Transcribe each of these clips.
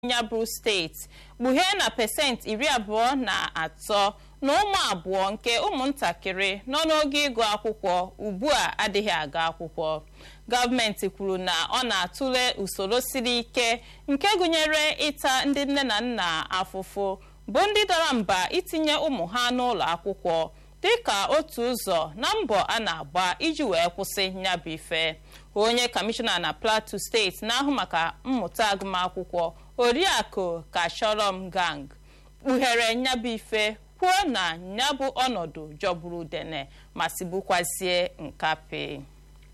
ya bụ steeti kpughee na pesenti iri abụọ na atọ na ụmụ abụọ nke ụmụntakịrị nọ n'oge ịgụ akwụkwọ ugbu a adịghị aga akwụkwọ gọọmenti kwuru na ọ na-atụle usoro siri ike nke gụnyere ịta ndị nne na nna afụfụ bụ ndị dara mba itinye ụmụ ha n'ụlọ akwụkwọ dịka otu ụzọ na mbọ a na-agba iji wee kwụsị nyabụ ife onye kọmishọna na plateau steeti na-ahụ maka mmụta agụmakwụkwọ oriakụ kashọrọm gang kpughere nyabụ ife kwuo na nyabụ ọnọdụ jọgburu udene ma sibukwazie nkapi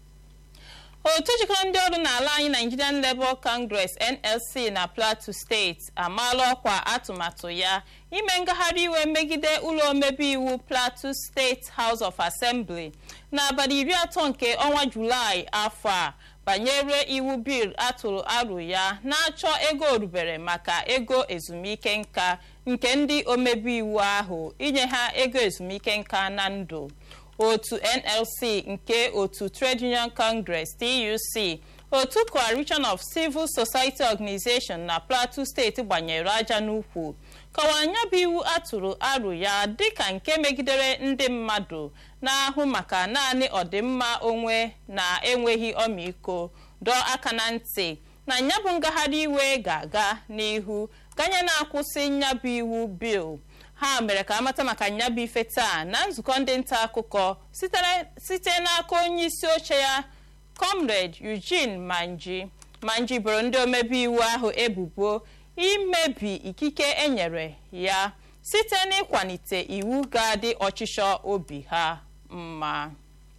otu jikọrọ ndị ọrụ n'ala anyị nigerian labour congress nlc na plateau steeti amaala ọkwa atụmatụ ya ime ngagharị iwe megide ụlọ omebe iwu plateau steeti house of assembly n'abalị iri atọ nke ọnwa julaị afọ a banyere iwu bil atụrụ aro ya na-achọ ego orubere maka ego ezumike nka nke ndị omebe iwu ahụ inye ha ego ezumike nka na ndụ otu nlc nke otu trade union congress tuc otu coalition of civil society organization na plateau steeti gbanyere aja n'ukwu kọwara ya bụ iwu atụrụ aro ya dịka nke megidere ndị mmadụ na-ahụ maka naanị ọdịmma onwe na enweghị ọmịiko dọọ aka na ntị na nyabụ ngagharị iwe ga-aga n'ihu ganye na-akwụsị nyabụ iwu bil ha mere ka amata maka nyabụ ife taa na nzukọ ndị nta akụkọ site n'aka onye isi oche ya comrade eugene manji manji boro ndị omebe iwu ahụ ebubo imebi ikike enyere ya site n'ịkwalite iwu ga-adị ọchịchọ obi ha mma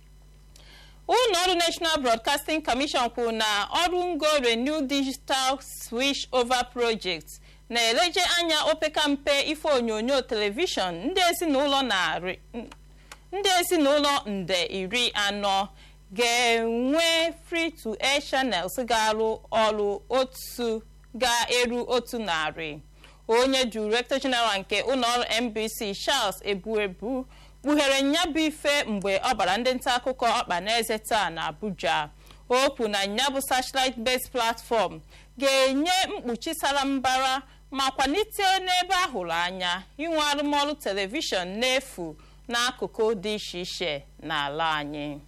ụlọ ọrụ national broadcasting commission kwuru na ọrụ ngo renew digital switch over project na-eleje anya opekampe ife onyonyo telivishọn ndị ezinụlọ narị ndị ezinụlọ nde iri anọ ga-enwe free to air channels ga-arụ ọrụ otu ga-eru otu narị onye director general nke ụlọọrụ NBC Charles Ebuebu kpughere nyabụ ife mgbe ọ gbara ndị nta akụkọ ọkpa n'eze taa na Abuja o kwu na nyabụ satellite based platform ga-enye mkpuchi sara mbara ma kwalite n'ebe ahụrụ anya inwe arụmọrụ telivishọn n'efu n'akụkụ dị iche iche n'ala anyị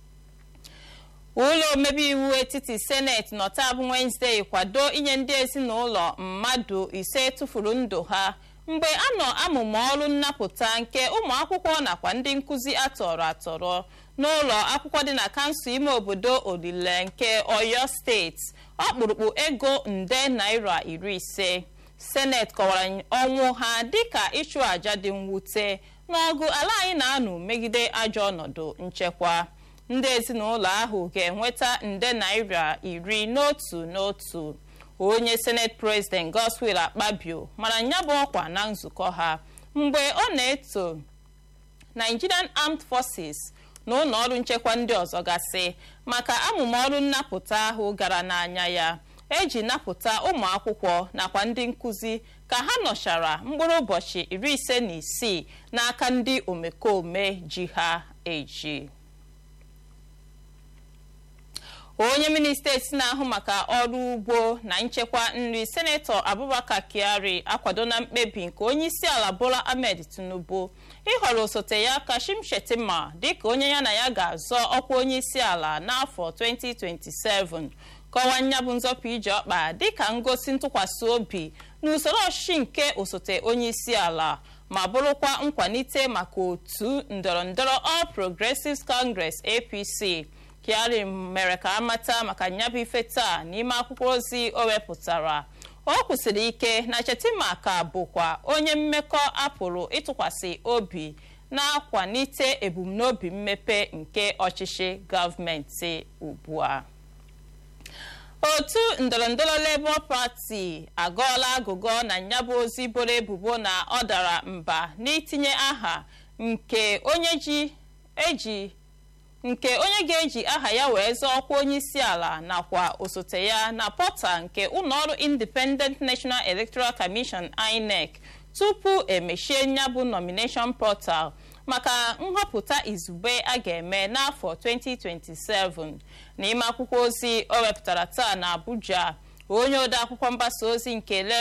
ụlọ omebe iwu etiti seneti nọta bụ Wednesday kwado inye ndị ezinụlọ mmadụ ise tụfuru ndụ ha mgbe a nọ amụmụ ọrụ nnapụta nke ụmụ akwụkwọ nakwa ndị nkụzi atọrọ atọrọ n'ụlọ akwụkwọ dị na kansụl ime obodo olile nke Oyo steeti ọkpụrụkpụ ego nde naira iri ise seneti kọwara ọnwụ ha dịka ịchụ àjà dị mwute n'ọgụ ala anyị na-anụ megide ajọ ọnọdụ nchekwa ndị ezinụlọ ahụ ga-enweta nde naira iri n'otu n'otu onye senate president Godswill Akpabio mara nya bụ ọkwa na nzukọ ha mgbe ọ na-eto Nigerian Armed Forces na ụlọ ọrụ nchekwa ndị ọzọ gasị maka amụma ọrụ nnapụta ahụ gara n'anya ya eji napụta ụmụ akwụkwọ nakwa ndị nkụzi ka ha nọchara mkpụrụ ụbọchị iri ise na isii n'aka ndị omekome ji ha eji onye minista esi na-ahụ maka ọrụ ugbo na nchekwa nri senetọ abubakar kyari akwado na mkpebi nke onye isi ala bola ahmed tinubu ịhọrọ osote ya kashim shettima dịka onye ya na ya ga-azọ ọkwa onye isi ala n'afọ 2027 kọwaa nyabụ nzọpụ ije ọkpa dịka ngosi ntụkwasị obi na usoro ọchịchị nke osote onye isi ala ma bụrụkwa nkwalite maka otu ndọrọndọrọ All Progressives Congress APC Kyari mere ka amata maka nyabụ ife taa n'ime akwụkwọ ozi o wepụtara o kwụsịrị ike na Chetima ka bụkwa onye mmekọ apụrụ ịtụkwasị obi na-akwalite ebumnobi mmepe nke ọchịchị gọọmenti ugbu a otu ndọrọndọrọ Labour Party agọọla agụgọ na nyabụ ozi boro ebubo na ọ dara mba n'itinye aha nke onye ji eji nke onye ga-eji aha ya wee zọọ ọkwa onye isi ala nakwa osote ya na pọta nke ụlọọrụ Independent National Electoral Commission INEC tupu emechie nyabụ nomination portal maka nhọpụta izugbe a ga-eme n'afọ 2027 n'ime akwụkwọ ozi o wepụtara taa na Abuja onye odeakwụkwọ mgbasa ozi nke